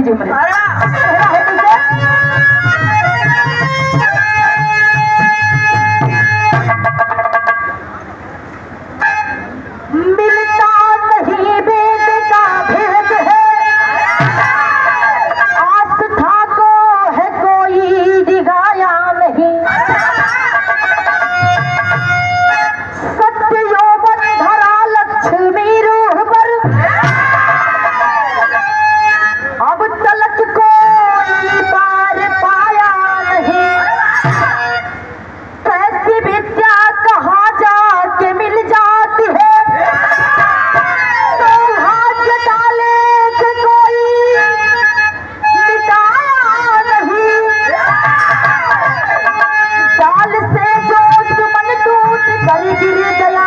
जी हमरे कहना है कैसे मिलता नहीं वेद का भेद है आस्था को है कोई दिगाया नहीं सत्य यौवन धरा लक्ष्मी रूह पर अब तलक कोई पार पाया नहीं कैसी विद्या कहाँ जाके मिल जाती है तो भाग्य डाले कि कोई मिटाया नहीं डाल से जो सुमन टूट कर गिर गया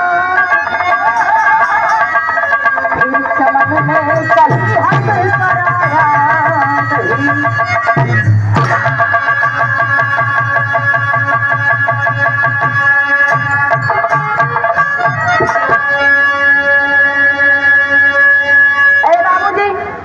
फिर चमन में कहीं हक कराया नहीं ए बाबूजी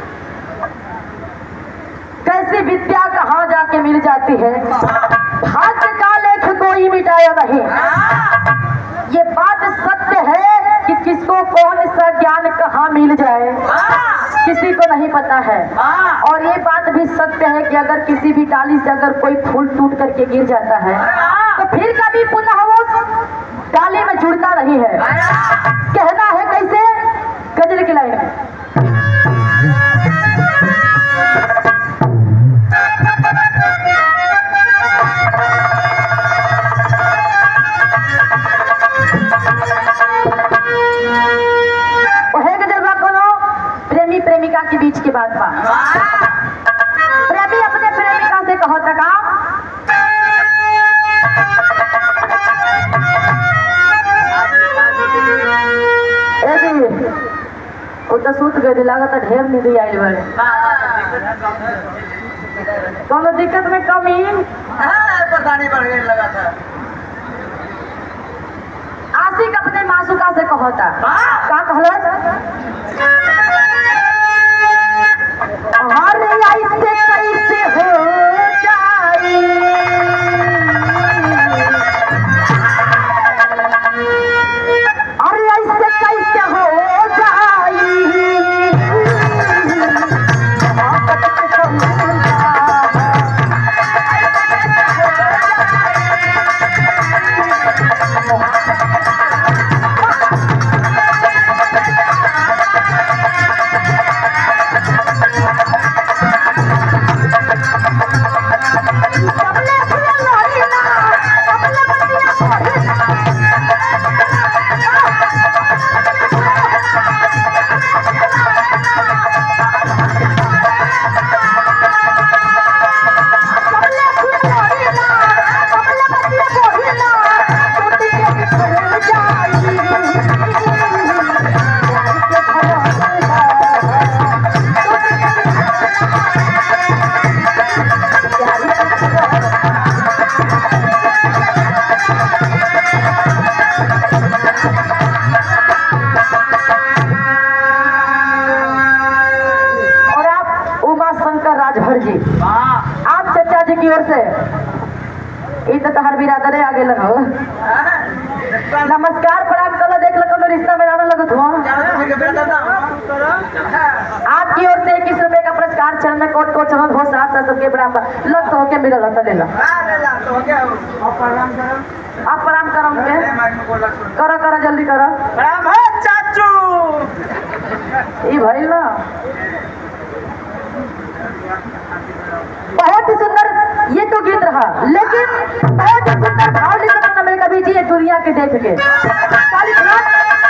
कैसी विद्या कहाँ जाके मिल जाती है भाग्य का लेख कोई मिटाया नहीं ये बात सत्य है कि किसको कौन सा ज्ञान कहाँ मिल जाए किसी को नहीं पता है और ये बात भी सत्य है कि अगर किसी भी डाली से अगर कोई फूल टूट करके गिर जाता है तो फिर कभी पुनः वो डाली में जुड़ता नहीं है कहना है कैसे गजल की लाइन में ओहे गजल बा कोनो प्रेमी प्रेमिका के बीच की बात बा प्रेमी अपने प्रेमिका से कहो तका ए जी वो तो सूत गए लागत ढेर निधि आइल बड़े कोनो दिक्कत में कमी परेशानी बढ़ गई लगा था आशिक अपने मासूका से कहता का कहलस हर ऐसे कैसे हो जाई अरे ऐसे कैसे हो जाई मोहब्बत के समुंदर कमले फूल लोरी ना कमले बतिया मोरी ना कमले फूल लोरी ना कमले बतिया मोरी ना टूट के बिखर जाई प्यार के भरोसा टूट के प्यार के भरोसा और आप उमा शंकर राजभर जी आप चचा जी की ओर से ई तो तहर बिरादरे आगे लगो नमस्कार प्रणाम करो देख लो कोनो रिश्ता में आने लगो धुआं आपकी ओर से इक्कीस रुपए का पुरस्कार चरण में कोट कोट चरण हो साथ साथ सबके बराबर लग तो होके मिलल होता ले लो आप प्रणाम करो उनके करो करो जल्दी करो चाचू ई भइल ना बहुत ही सुंदर ये तो गीत रहा लेकिन बहुत ही सुंदर भाव लिखा था मैंने कभी जी ये दुनिया के देख के काली घाट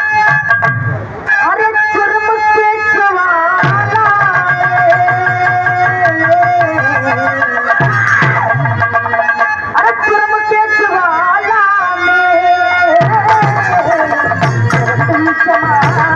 अरे जुर्म के ज्वाला में अरे जुर्म के ज्वाला में तुम जमाना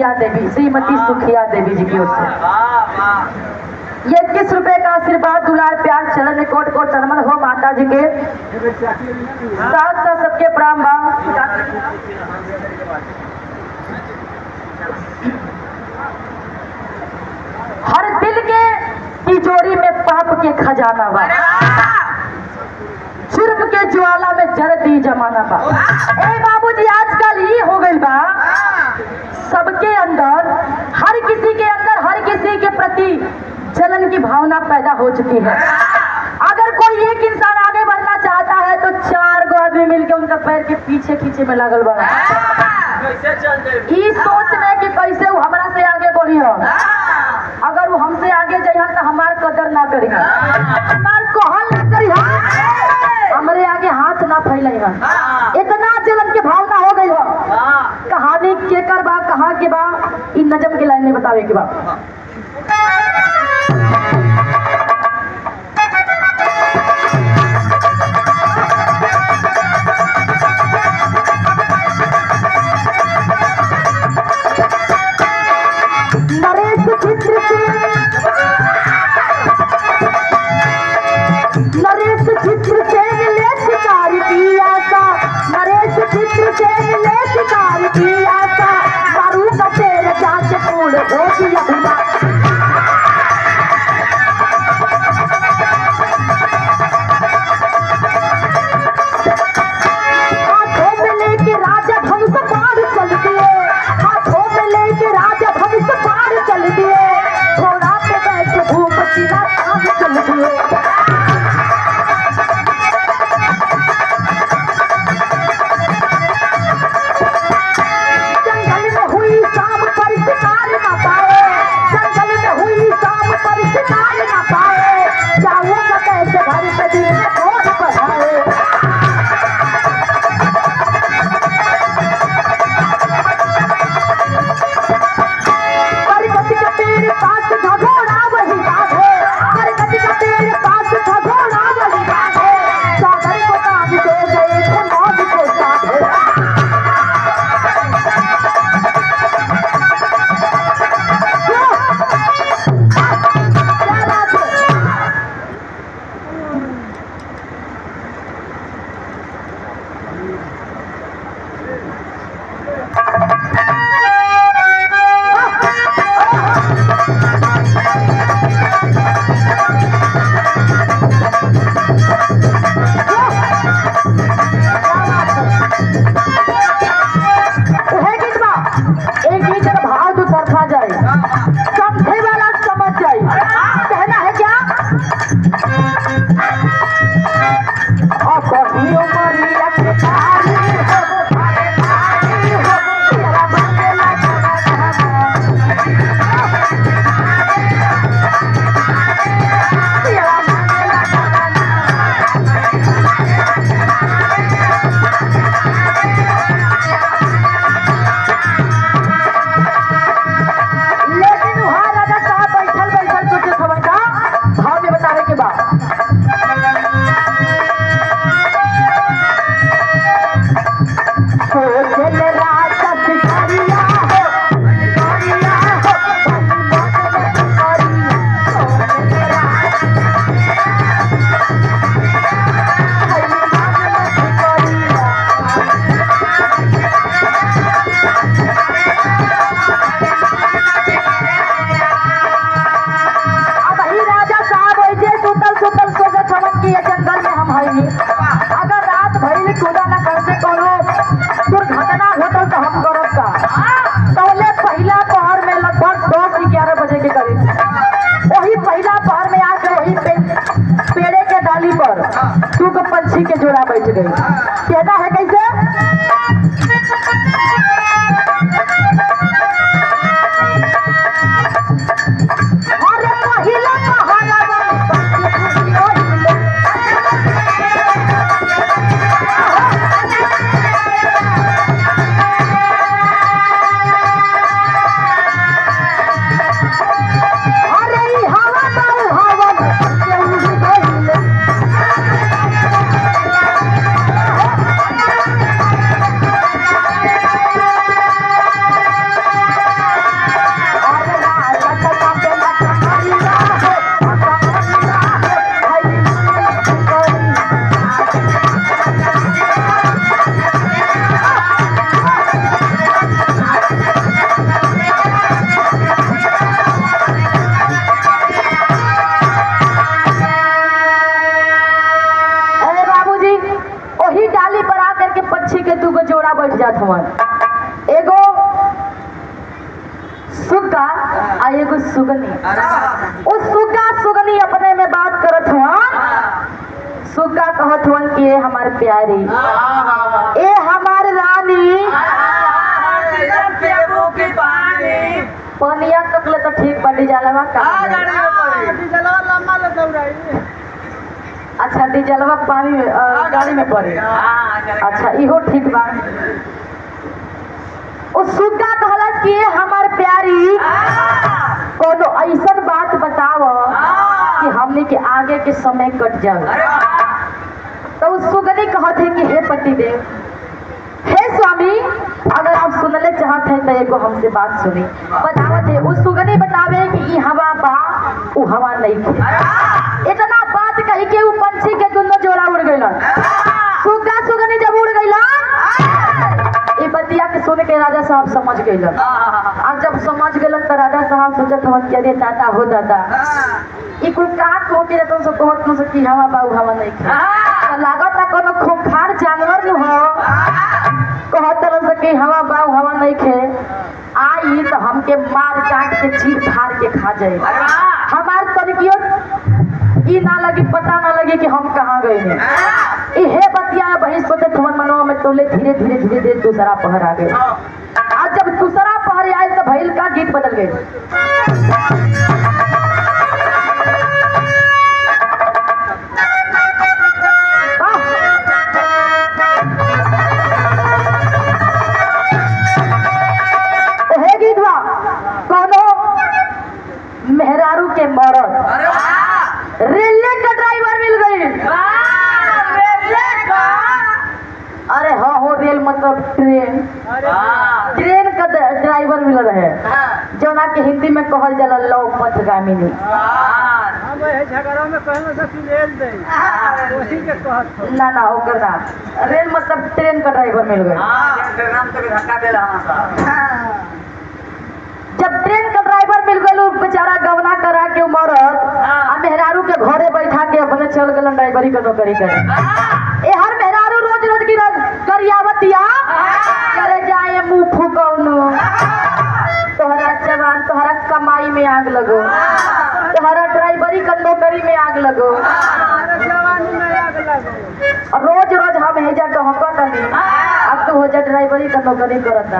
सुखिया देवी श्रीमती सुखिया देवी जी की ओर से वाह वाह ये इक्कीस रुपए का आशीर्वाद दुलार प्यार चरण में कोट कोट चरमन हो माता जी के साथ साथ सबके प्रणाम बा हर दिल के तिजोरी में पाप के खजाना बा जुर्म के ज्वाला में जरती जमाना बा ए बाबूजी आजकल ये हो गई बा सबके अंदर हर किसी के अंदर हर किसी के प्रति जलन की भावना पैदा हो चुकी है अगर कोई एक इंसान आगे बढ़ना चाहता है तो चार गो आदमी मिलके उनका पैर के पीछे खींचे में लगल बड़ा कैसे चल जाए ई सोच में कि कैसे वो हमरा से आगे बढ़ी हो अगर वो हमसे आगे जाइए तो हमार कदर ना करी हमार कहल ना करी हमरे आगे हाथ ना फैलाई इतना जलन के भावना हो गई हो कहानी केकर बा कहाँ के बा इ नजम के लाइन में बतावे के बा नरेश चित्र से नरेश चित्र से मिले शिकार किया था नरेश चित्र से मिले शिकार किया था मारू का तेल जाके पूर्ण हो गया हुआ हाथों में लेके राजा धनुष पार चल दिए हाथों में लेके राजा धनुष पार चल दिए घोड़ा पे बैठ भूप सीधा ताज चल दिए जंगल में हुई शाम पर शिकार न पाए जंगल में हुई शाम पर शिकार न पाए जाऊंगा कैसे घर पे दिन में कौन बढ़ाए बरगद के पेड़ पास घघोड़ा वही बांधे बरगद के पेड़ पास घघोड़ा वही बांधे सागर को काम दे गए थे मौत को साधे क्या बात है है गीत बा एक गीत का भाव तो तरफा जाए समझे वाला समझ जाए कहना है क्या और कभी उमरिया के पारी हो, भाई भाई हो, तेरा बंदेला जरा जरा। तेरा बंदेला जरा जरा। लेकिन वहाँ राजा साहब बैठल बैठल सोचे खबर का भाव में बतावे के बाद सोचल राजा भिखारिया हो, भिखारिया हो, भिखारिया, सोचल राजा भिखारिया। अब ही राजा साहब ऐसे सुतल सुतल सोचे छवन की ये जंगल में हम हई अगर रात भरी कूदा न करते कोनो दुर्घटना घटल तो हम करब का पहले पहला पहर में लगभग दस ग्यारह बजे के करीब वही पहला पहर में आके वही पे, पेड़े के डाली पर दू गो पंछी के जोड़ा बैठ गई कहना है कैसे अरे पहिला पहरा अरे ई हवा बाऊ हवन के उड़ी गइले करत हवन एगो सुग्गा आ एगो सुगनी उ सुग्गा सुगनी अपने में बात करत हवन सुग्गा कहत हवन कि ए हमार प्यारी ए हमार रानी पनिया तकले तो ठीक बड़ी जाला बा का अच्छा डीजलवा पानी में अ, गाड़ी में पड़े अच्छा इहो ठीक बा ओ सुग्गा कहलत कि ए हमार प्यारी कोनो ऐसन बात बताव कि हमने के आगे के समय कट जाओ तो उस सुगनी कहत है कि हे पतिदेव हे स्वामी अगर आप सुनले चाहत हैं तो एगो हमसे बात सुनी बतावत है उस सुगनी बतावे कि ई हवा बा उ हवा नहीं थे इतना बात कही के उ पंछी के दुनो जोड़ा उड़ गइलन सुग्गा सुगनी जब उड़ गइलन ई बतिया के सुन के राजा साहब समझ गइलन अब जब समझ गइलन तो राजा साहब सोचत हवन कि अरे दादा हो दादा ई कुल का कहो के तुम सब कहत न सकी हवा बा उ हवा नहीं थे तो लागत ना कोनो खूंखार जानवर न हो कहत रह सके हवा बा उ हवा नहीं खे आई तो हमके मार काट के चीर फाड़ के खा जाए हमार तनिकियो ई ना लगी पता ना लगे कि हम कहाँ गए हैं इहे बतिया वही सोचे थमन मनवा में तोले धीरे धीरे धीरे धीरे दूसरा पहर आ गए आज जब दूसरा पहर आए तो भैल का गीत बदल गए हे गीतवा कोनो मेहरारू के मरद रेलवे का ड्राइवर मिल गई अरे हाँ हो रेल मतलब ट्रेन ट्रेन का ड- ड्राइवर मिल रहे जोना के हिंदी में कहल जाला लौ पथगामिनी झगड़ा में कहना था कि रेल दे वही के कहत हो ना ना ओकर ना रेल मतलब ट्रेन का ड्राइवर मिल गए जब ट्रेन का ड्राइवर मिल गए बेचारा गवना करा के मरद आ मेहरारू के घरे बैठा के अपने चल गलन ड्राइवरी का नौकरी करे ए हर मेहरारू रोज रोज की रोज करियावतिया करे जाए मुंह फुकौनो तोहरा जवान तोहरा कमाई में आग लगो तोहरा ड्राइवरी का नौकरी में आग लगो हमारे जवानी में आग लगो और रोज रोज हम हेजा डहकत नहीं अब तो हो जा ड्राइवरी का नौकरी करता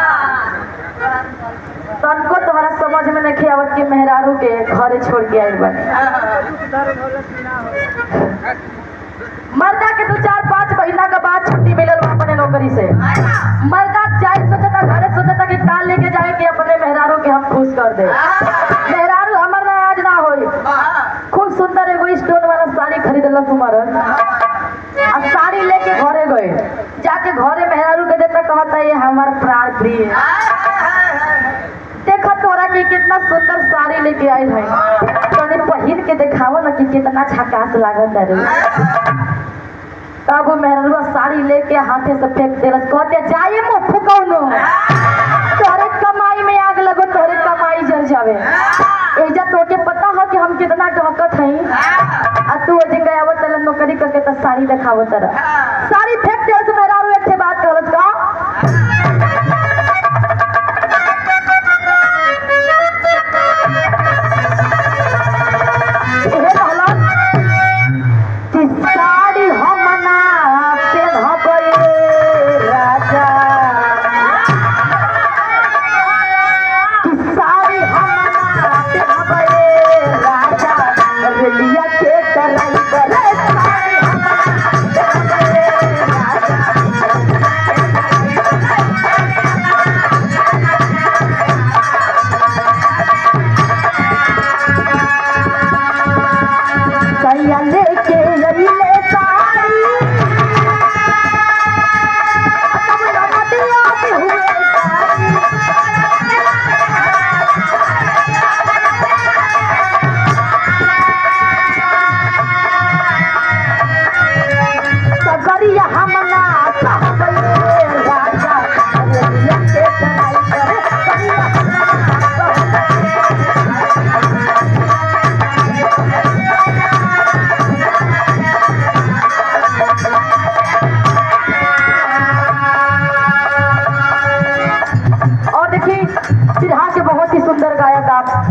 तनको तुम्हारा समझ में नहीं आवत कि मेहरारू के घरे छोड़ के आइल बने दुख दर्द होला कि ना हो मर्दा के दो चार पाँच महीना के बाद छुट्टी मिलल बा अपने नौकरी से मर्दा जाए सोचता घरे सोचता कि काल लेके जाए कि अपने मेहरारू के हम खुश कर दे मेहरारू हमर ना आज ना होई खूब सुंदर एगो स्टोन वाला साड़ी खरीदल तुम्हारा आ साड़ी लेके घरे गए जाके घरे मेहरारू के देता कहता ये हमार प्राण प्रिय देखा तोरा के कितना सुंदर साड़ी लेके आई है तने पहिन के दिखावा ना कि कितना झकास लागत है रे तब मेहरुआ साड़ी लेके हाथे से फेंक देलस कहते जाए मुँह फुकौनो तोरे कमाई में आग लगो तोरे कमाई जल जावे एजा तोके पता हो कि हम कितना डहकत हई आ तू अजे गयावत तला नौकरी करके त साड़ी दिखावत रह साड़ी फेंक देलस मेहरारू एक ठे बात कहलस का इहे कहलस कि साड़ी हम ना पेन्हबै राजा कि साड़ी हम ना पेन्हबै राजा रेलिया के ड्राइवर साड़ी हम ना पेन्हबै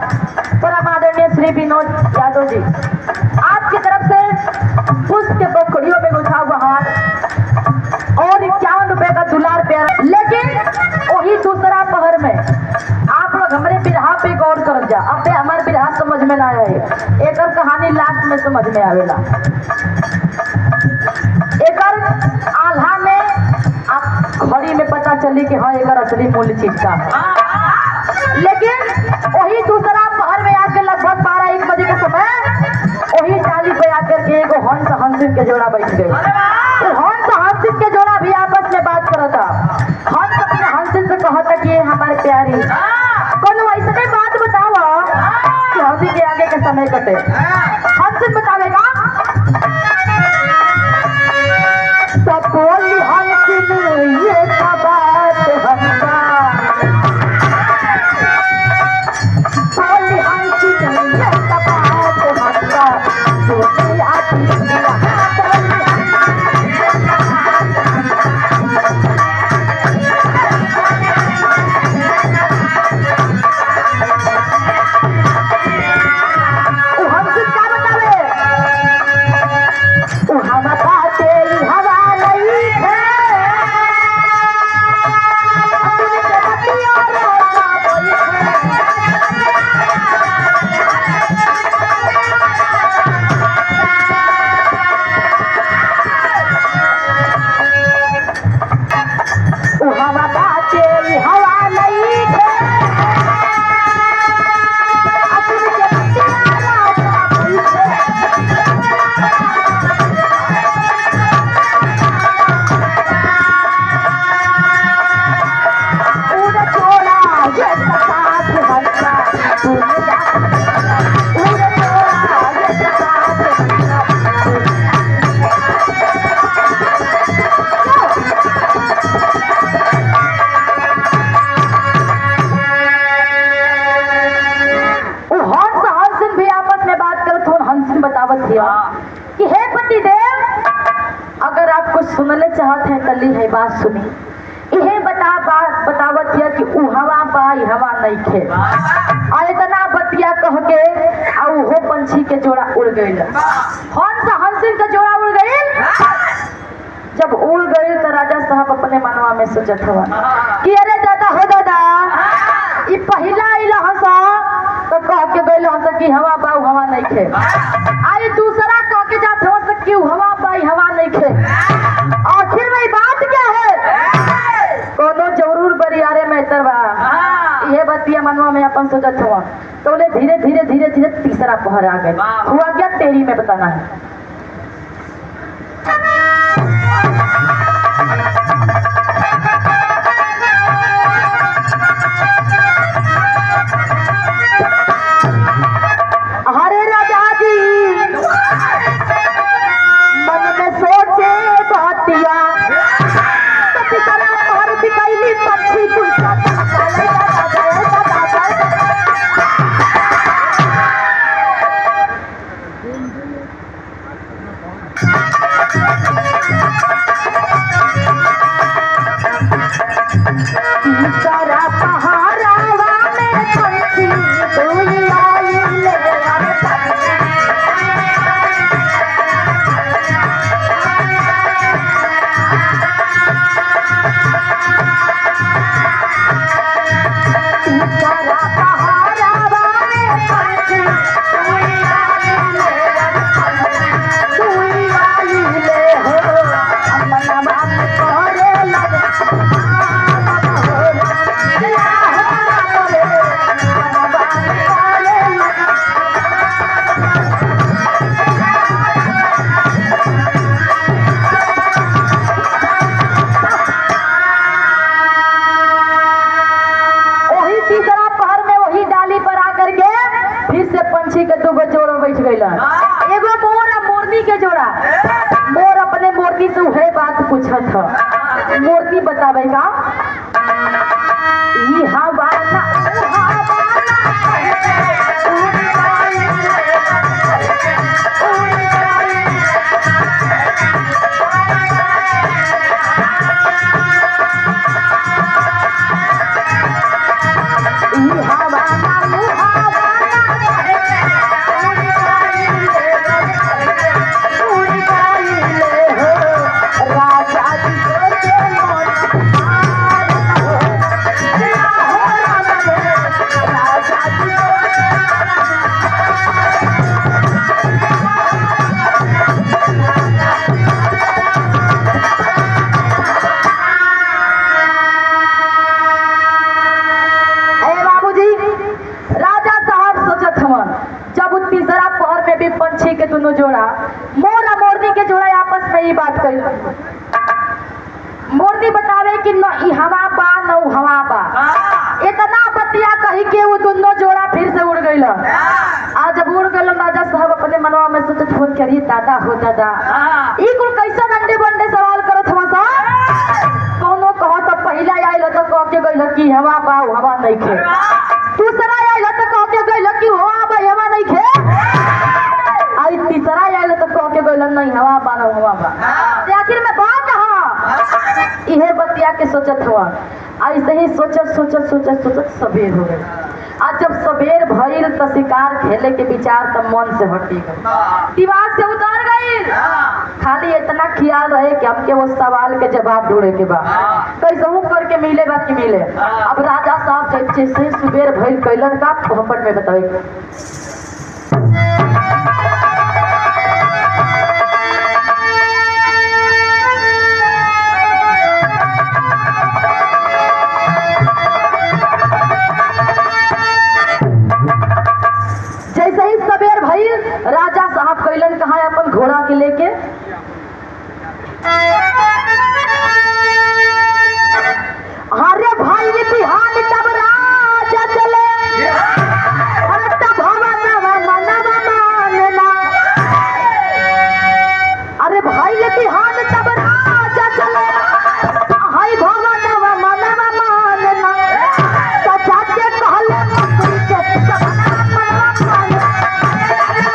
परम आदरणीय श्री विनोद यादव जी आपकी तरफ से पुष्प के पोखड़ियों में गुथा हुआ हार और इक्यावन रुपए का दुलार प्यारा लेकिन वही दूसरा पहर में आप लोग हमारे बिरहा पे गौर कर जा अब ते हमारे बिरहा समझ में ना आए एक कहानी लास्ट में समझ में आवेला एकर आल्हा में आप घड़ी में पता चली कि हाँ एकर असली मूल्य चीज का है लेकिन वही दूसरा पहर में आके लगभग बारह एक बजे के समय वही डाली पे आकर के एगो हंस हंसिन के जोड़ा बैठ गए तो हंस हंसिन के जोड़ा भी आपस में बात करा था हंस अपने हंसिन से कहा था कि ये हमारे प्यारी कोनो ऐसे बात बताओ कि हंसी के आगे के समय कटे हंसिन बतावेगा सपोली हंसिन ये का बात हंसा बोली हंसिन ये का बात हंसा बोली आती बोली उ हंसिन का बतावे उ हम बाते हवा नहीं है अपने के बतिया रोका बोली है उ हवा बाते हवा नहीं है अपने के बतिया रोका बोली है उड़ छोड़ा ये साथ हंसा दुनिया उड़ छोड़ा ये साथ हंसा उ हंस हंसिन भी आपस में बात करत हो हंसिन बतावत हिया कि हे पति देव अगर आप कुछ सुनले चाहत हैं तली है बात सुनी इहे बता बात बतावत हिया कि उ हवा बा इ हवा नहीं खे आ इतना बतिया कह के आ उहो पंछी के जोड़ा उड़ गइल हंस हंसिन के जोड़ा उड़ गइल जब उड़ गइल तो राजा साहब अपने मनवा में सोचत हवा कि अरे दादा हो दादा ई पहिला आइला हंसा तो कह के गइल हंसा कि हवा बा उ हवा नहीं खे आई दूसरा कह के जात हो कि उ हवा बा इ हवा नहीं खे आखिर में ई बात क्या है कोनो जरूर बरियारे में तरवा ये बतिया मनवा में अपन सोचत हुआ तो बोले धीरे धीरे धीरे धीरे तीसरा पहर आ गए वाह। हुआ क्या तेरी में बताना है हरे राजा जी मन में सोचे बातिया कति तरह पहर बिकैली पक्षी तुझा तारा पहारावा में पंछी तू आई ले तारा पहारावा में पंछी तू आई ले तू आई ले हो मनवा में करे लगे वही तीसरा पहर में वही डाली पर आकर के फिर से पंछी के दूगो जोड़ा बैठ गईला एगो मोर और मोरनी के जोड़ा मोर अपने मोरनी से वही बात पूछत ह मोरनी बतावे का ई हवा ना ऊ हवा ना ई हवा ना ऊ हवा जब उ तीसरा पहर में भी पंछी के दोनों जोड़ा मोर और मोरनी के जोड़ा आपस में ही बात करी मोरनी बतावे कि न ई हवा बा न उ हवा बा इतना बतिया कही के वो दोनों जोड़ा फिर से उड़ गई आज जब उड़ गए राजा साहब अपने मनवा में सोचत फोन करिए दादा हो दादा ई कुल कैसा अंडे बंडे सवाल करत हवा सा कोनो कहो तो पहला आइल तो कह के गइल कि हवा बा उ हवा नहीं खे दूसरा आइल तो कह के गइल कि हवा बा हवा नहीं खे आई तीसरा आइल तो कह के गइल नहीं हवा बा न हवा बा ते आखिर में बात कहा इहे बतिया के सोचत हुआ ऐसे ही सोचत सोचत सोचत सोचत सबेर हो गई आज जब सबेर भइल तो शिकार खेले के विचार तब मन से हटी गई दिमाग से उतर गई खाली इतना ख्याल रहे कि हमके वो सवाल के जवाब ढूंढे के बा कैसे करके मिले बा कि मिले अब राजा साहब जब जैसे सुबेर भइल कैलन का पोहपट में बतावे जैसे ही सबेर भइल राजा साहब कैलन कहा अपन घोड़ा के लेके अरे भाई बिहान तब राजा चले अरे तब भवन मनव मानना अरे भाई बिहान तब राजा चले हाय भवन मनव मानना सचा के कहले मंत्री के सपना मनवा मानना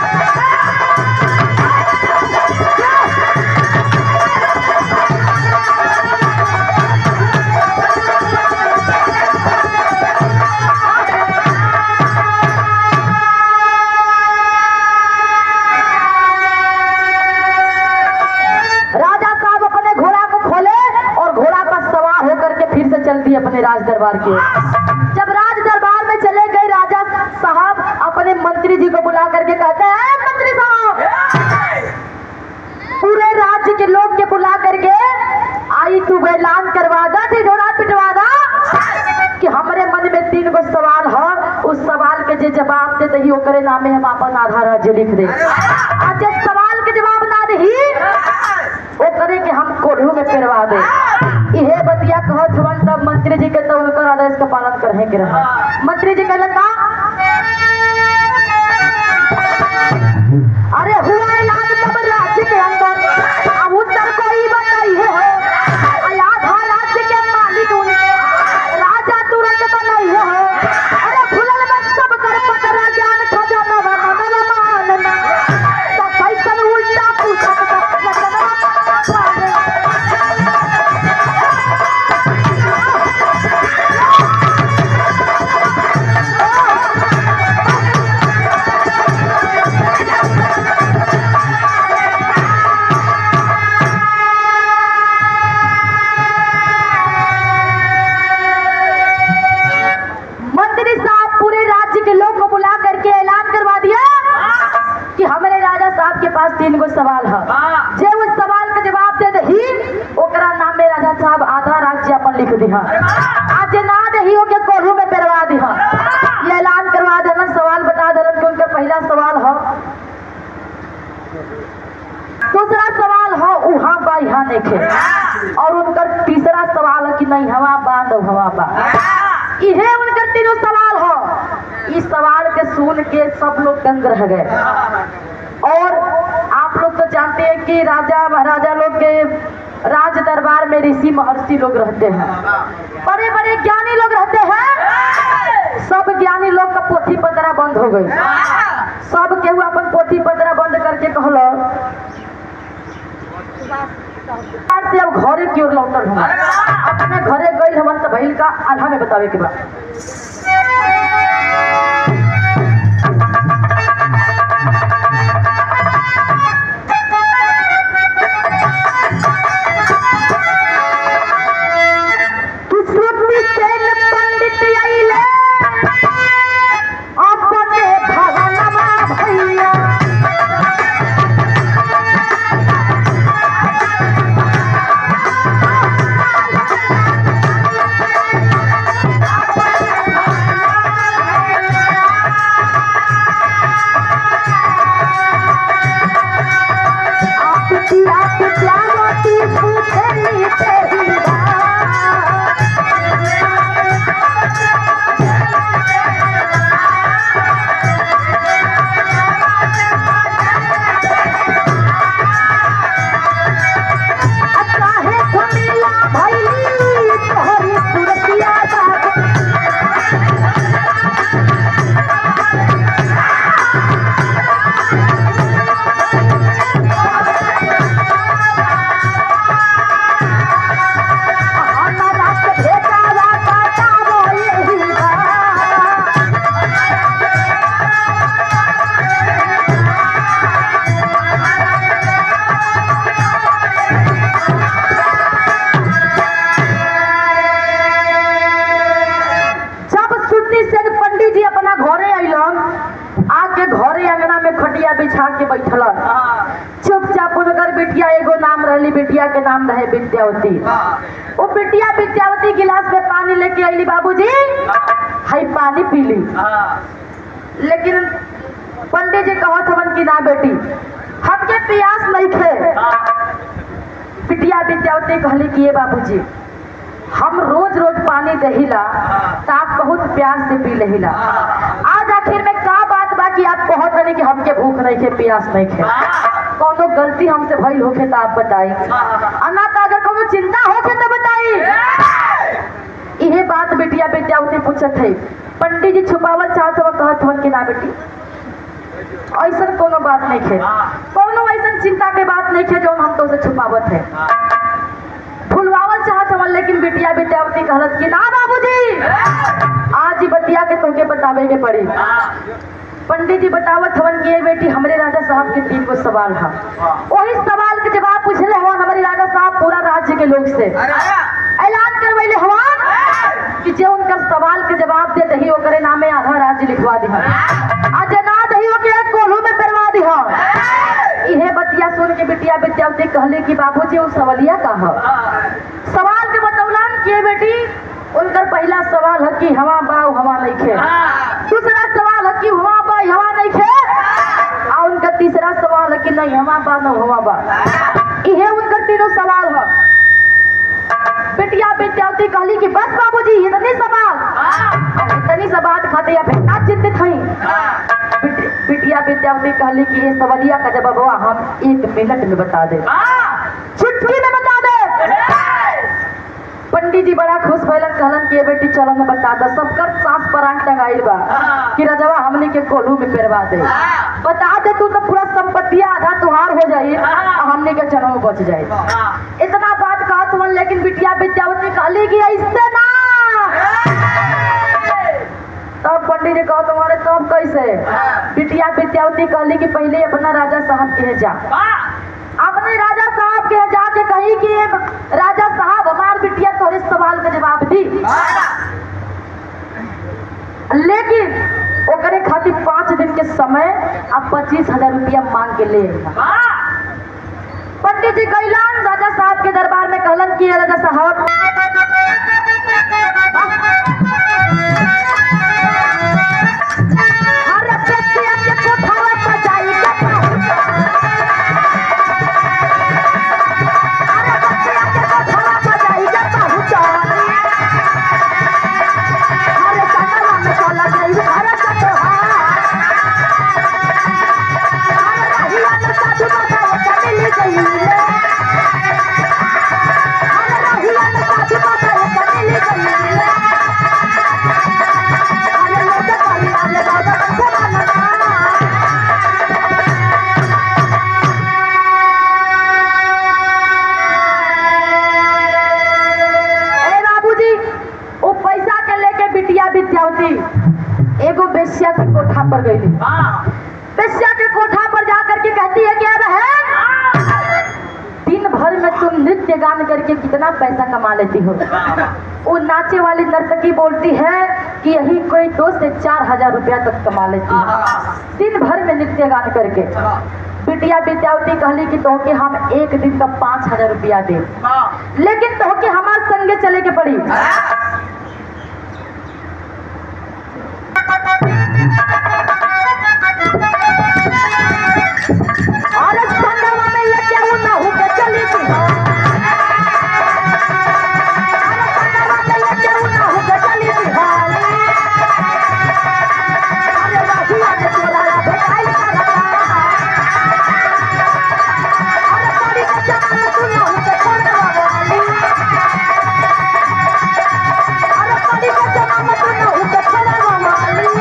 राजा साहब अपने घोड़ा को खोले और घोड़ा पर सवार होकर के फिर से चल दिए अपने राज दरबार के जब राज दरबार में चले गए राजा साहब अपने मंत्री जी को बुला करके कहते हैं मंत्री साहब पूरे राज्य के लोग के बुला करके आई तू ऐलान करवा दा ढिढोरा पिटवा दा कि हमरे मन में तीन गो सवाल है उस सवाल के जे जवाब दे दही ओकरे नामे हम अपन आधा राज्य लिख दे आज जे सवाल के जवाब ना दही वो करे कि हम कोढ़ू में पेरवा दे इहे बतिया कहत हवन तब मंत्री जी के तो उनकर आदेश का पालन करहे के रहा मंत्री जी कहलन का अरे हुआ ऐलान तब राज्य के अंदर अब उत्तर कोई बताइए है आधा राज्य के मालिक उनके राजा तुरंत बनाइए है अरे खुलल में सब कर पतरा ज्ञान खजाना मनवा मानना तो कैसन उल्टा पूछत बा, जनवा मानना। मंत्री साहब पूरे राज्य के लोग को बुला करके ऐलान करवा दिया कि हमारे राजा साहब के पास तीन गो सवाल है जे उस सवाल का जवाब दे दही ओकरा नाम में राजा साहब आधा राज्य अपन लिख दिहा आज जे ना दही ओके कोढ़ू में पेरवा दिहा ये ऐलान करवा देना सवाल बता देना कि उनका पहला सवाल है दूसरा सवाल है उहाँ बा यहाँ देखे और उनकर तीसरा सवाल है कि नहीं हवा बा न हवा बा इहे उनकर तीनों सवाल हो इस सवाल के सुन के सब लोग दंग रह गए और आप लोग तो जानते हैं कि राजा महाराजा लोग के राज दरबार में ऋषि महर्षि लोग रहते हैं बड़े बड़े ज्ञानी लोग रहते हैं सब ज्ञानी लोग का पोथी पतरा बंद हो गई सब केहू अपन पोथी पतरा बंद करके कहलो से अब घरे की ओर लौटल हम अपने घरे गई हमन तो भइल का आधा में बतावे के बाद सुश्रुत सेन पंडित अइले अपने भवनमा भैया बिठा के बैठल हाँ चुपचाप उनकर बिटिया एगो नाम रहली बिटिया के नाम रहे विद्यावती हाँ वो बिटिया विद्यावती गिलास में पानी लेके आईली बाबूजी हाई पानी पी ली हाँ लेकिन पंडित जी कहत हवन कि ना बेटी हमके प्यास नहीं खे हाँ बिटिया विद्यावती कहली कि ये बाबूजी हम रोज रोज पानी दहिला तो आप बहुत प्यार से पी लहिला आज आखिर में का बात बा कि आप कहत रहे कि हमके भूख नहीं खे प्यास नहीं खे कोनो गलती हमसे भइल होखे तो आप बताई अना तो अगर कोनो चिंता होखे तो बताई इहे बात बेटिया विद्यावती पूछत है पंडित जी छुपावल चाहत हो कहत हवन कि ना बेटी ऐसा कोनो बात नहीं खे कोनो ऐसा चिंता के बात नहीं खे जो हम तो से छुपावत है भूलवावल चाहत हवन लेकिन बिटिया विद्यावती कहलत कि ना बाबूजी आज ही बतिया के तुमके बतावे के पड़ी पंडित जी बतावत हवन कि ये बेटी हमरे राजा साहब के तीन गो सवाल है वही सवाल के जवाब पूछले हवन हमारे राजा साहब पूरा राज्य के लोग से ऐलान करवैले हवन कि जे उनकर सवाल के जवाब दे दही ओकरे नामे आधा राज्य लिखवा दी आ जे ना दही ओके एक कोल्हू में करवा दी इहे बतिया सुन के बिटिया विद्यावती कहले कि बाबूजी वो सवलिया का है सवाल के बतौलन कि बेटी उनकर पहला सवाल है कि हवा बा हवा नहीं खे दूसरा सवाल है कि हवा बा हवा नहीं खे और उनका तीसरा सवाल है कि नहीं हवा बा न हवा बा इहे उनकर तीनों सवाल है बिटिया विद्यावती कहली कि बस बाबूजी इतनी सवाल और इतनी सा बात खाते या फिर चिंतित हई बिट- बिटिया विद्यावती कहली कि ये सवलिया का जवाब हम एक मिनट में बता दे चुटकी में बता दे पंडित जी बड़ा खुश भइलन कहलन कि ये बेटी चलो मैं बता दो सबकर सांस परान टंगाइल बा कि रजवा हमने के कोल्हू में पेरवा दे बता दे तू तो पूरा संपत्तिया आधा तुहार हो जाई और हमने के जन्म बच जाए इतना बात कहा तुमन लेकिन बिटिया विद्यावती कहली कि ऐसे ना तब पंडित जी कहा तुम्हारे तब कैसे बिटिया विद्यावती कहली कि पहले अपना राजा साहब के यहाँ जा अपने राजा साहब के यहाँ जाके कही कि ये राजा साहब हमार बिटिया तोरे सवाल का जवाब दी लेकिन ओकरे खातिर पाँच दिन के समय अब पच्चीस हजार रुपया मांग के ले अइहा। पंडित जी कैलान राजा साहब के दरबार में कहलन कि ये राजा साहब हर व्यक्ति के कोठावा सजाई के पहुंचा। हर व्यक्ति के कोठावा सजाई के पहुंचा। हर सनवा में चला गई हर सतोहार। हर रहिया में साधु बताओ चली गई ले। हर रहिया में साधु बताओ चली गई ले। अरे लोग कहीं आले बाबा बंधवाना। ए बाबूजी वो पैसा के लेके बिटिया विद्यावती एगो बेस्या के कोठा पर गई बेस्या के कोठा पर जा करके कहती है क्या बहन दिन भर में तुम नृत्य गान करके कितना पैसा कमा लेती हो वो नाचे वाली नर्तकी बोलती है कि यही कोई दो से चार हजार रुपया तक कमा लेती है दिन भर में नृत्य गान करके बिटिया विद्यावती कहली कि तोहके हम एक दिन का पाँच हजार रुपया दे लेकिन तोहके हमार संगे चले के पड़ी अरे संगवा में लेके उ नहु के चली थी अरे संगवा में लेके उ नहु के चली थी अरे रहिया में तोरा भेटाई करता अरे बड़ी बच्चा में तू नहु के छोड़वा वाली अरे बड़ी बच्चा में तू नहु के छोड़वा वाली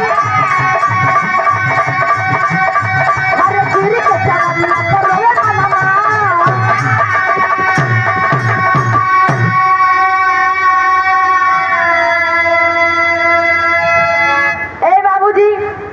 अरे गिरी के चावल ना करो ये मामा ए बाबूजी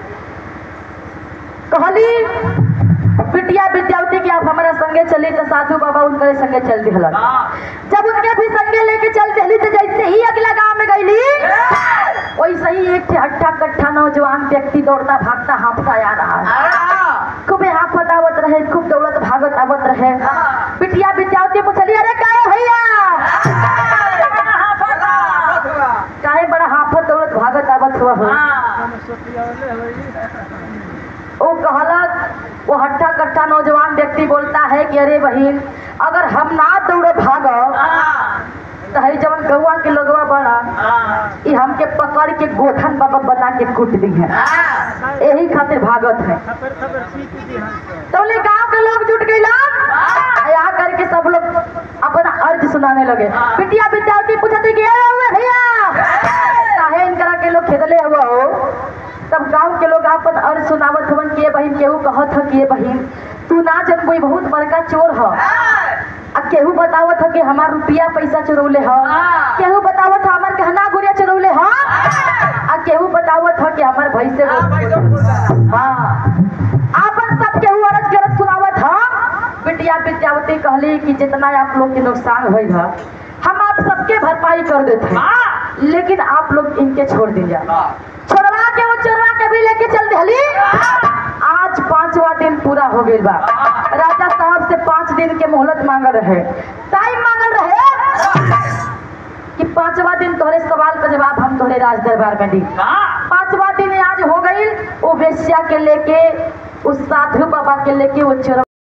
कहली बिटिया विद्यावती की आप हमारा संगे चली तो साधु बाबा उनके संगे चल दिहलन जब उनके भी संगे लेके चल दिहली तो जैसे ही अगला गांव में गईली वैसे ही एक ठे हट्टा कट्ठा नौजवान व्यक्ति दौड़ता भागता हाँफता आ रहा है खूबे हाँफत रहे खूब दौड़त भागत आवत रहे बिटिया बिटियावती पूछली अरे काहे भैया काहे बड़ा हाफत दौड़त भागत आवत हुआ हो सोतियावले होई वो कहला वो हट्ठा कट्ठा नौजवान व्यक्ति बोलता है कि अरे बहन अगर हम ना दौड़े भागब तो है जवन गौआ के लोगवा बड़ा ये हमके पकड़ के गोठन बाबा बता के कूट दी है यही खातिर भागत है थपर थपर सीख दी हमसे तो बोले गांव के लोग जुट गए आ करके सब लोग अपना अर्ज सुनाने लगे बिटिया बिटियावती पूछते कि "अरे हुए भैया काहे इनकरा के लोग खेदले हुआ हो तब गांव के लोग अपन अर्ज सुनावत हवन कि ये बहिन केहू कहत ह कि ये बहिन तू ना जनबो ई बहुत बड़का चोर ह आ केहू बतावत ह कि हमार रुपया पैसा चुरौले ह केहू बतावत ह हमार गहना गुड़िया चुरौले ह आ केहू बतावत ह कि हमार भैसे हाँ आपन सब केहू अरज गरज सुनावत ह बिटिया विद्यावती कहली कि जितना आप लोग के नुकसान हुई है हम आप सबके भरपाई कर देते हैं लेकिन आप लोग इनके छोड़ दीजिए छोड़वा के वो चोरवा के भी लेके चल दिहली आज पांचवा दिन पूरा हो गई बा राजा साहब से पांच दिन के मोहलत मांगल रहे टाइम मांगल रहे कि पांचवा दिन तोहरे सवाल का जवाब हम तोहरे राज दरबार में दी पांचवा दिन आज हो गई वो वेश्या के लेके उस साधु बाबा के लेके वो चोर